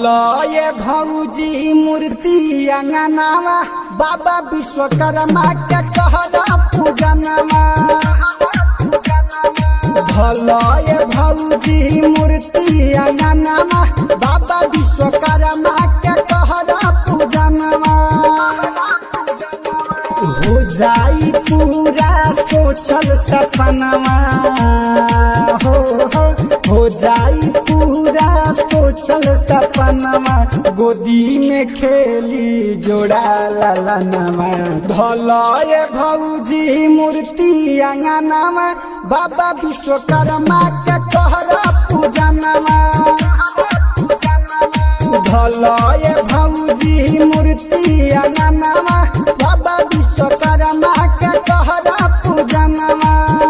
धलय भौजी मूर्ति अंगनावा बाबा विश्वकर्मा के कहरा पूजनमा धलय भौजी मूर्ति अंगनावा बाबा विश्वकर्मा के कहरा पूजनमा हो जाई पूरा सोचल सपनवा हो हो हो जाई पूरा सोचल सपनवा गोदी में खेली जोड़ा ललनवा धलय भौजी मूर्ति अंगनवा बाबा विश्वकर्मा के कहरा पूजनवा धलय भौजी मूर्ति अंगनवा बाबा विश्वकर्मा के कहरा पूजनवा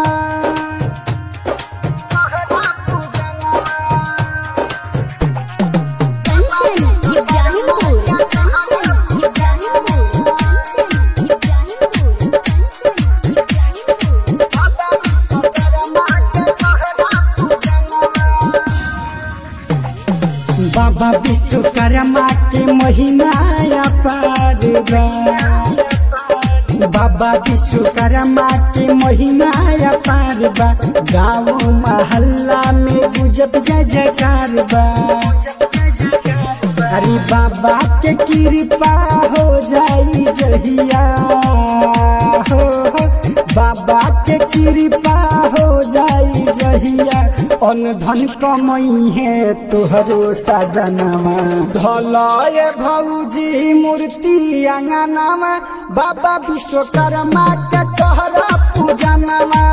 कंचन इब्राहिमपुर कंचन इब्राहिमपुर कंचन इब्राहिमपुर कंचन इब्राहिमपुर बाबा विश्वकर्मा के महिमा अपार बा बाबा विश्वकर्मा के महिमा अपार बा गाँव मोहल्ला में गुजब जय जयकार बा अरे बाबा के कृपा हो जाई जहिया हो हो। बाबा के कृपा हो जाई जहिया अन धन कमई है तोहरो सजनवा धलय भौजी मूर्ति अंगनवा बाबा विश्वकर्मा के कहरा पूजनवा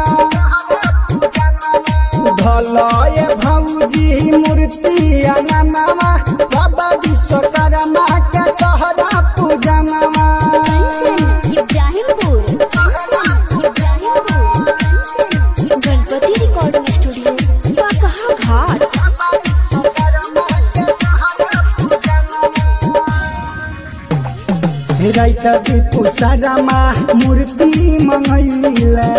धलय भौजी मूर्ति अंगनवा बाबा विश्वकर्मा के कहरा पूजनवा कंचन इब्राहिमपुर कंचन इब्राहिमपुर कंचन गणपति रिकॉर्डिंग स्टूडियो कहाँ घाट राइटर दीपू सारामा मूर्ति मंगैले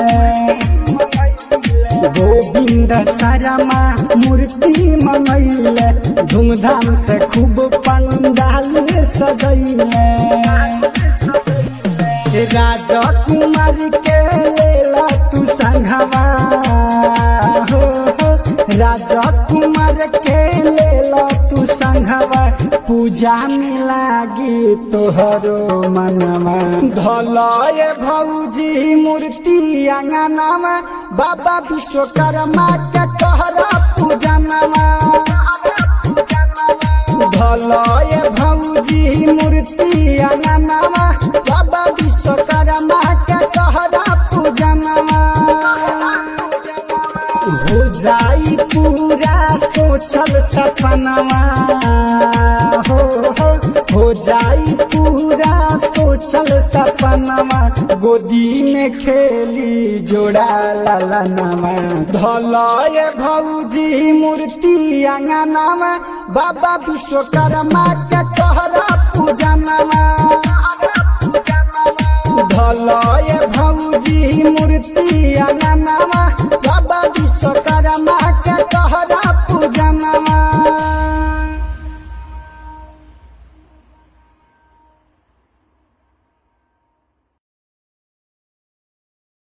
गोविंद सारामा मूर्ति मंगैले धूमधाम से खूब पंडाल सजैले राजा कुमार के लेला तू संघवा हो हो राजा कुमार के लेला तू संघवा पूजा में लागी तोहरो मनवा धलय भौजी मूर्ति अंगनवा बाबा विश्वकर्मा के कहरा पूजनवा धलय भौजी मूर्ति अंगनवा बाबा विश्वकर्मा के कहरा पूजनवा हो जाई पूरा सोचल सपनवा हो हो हो जाई पूरा सोचल सपनवा गोदी में खेली जोड़ा ललनवा धलय भौजी मूर्ति अंगनवा बाबा विश्वकर्मा के कहरा पूजनवा धलय भौजी मूर्ति अंगनवा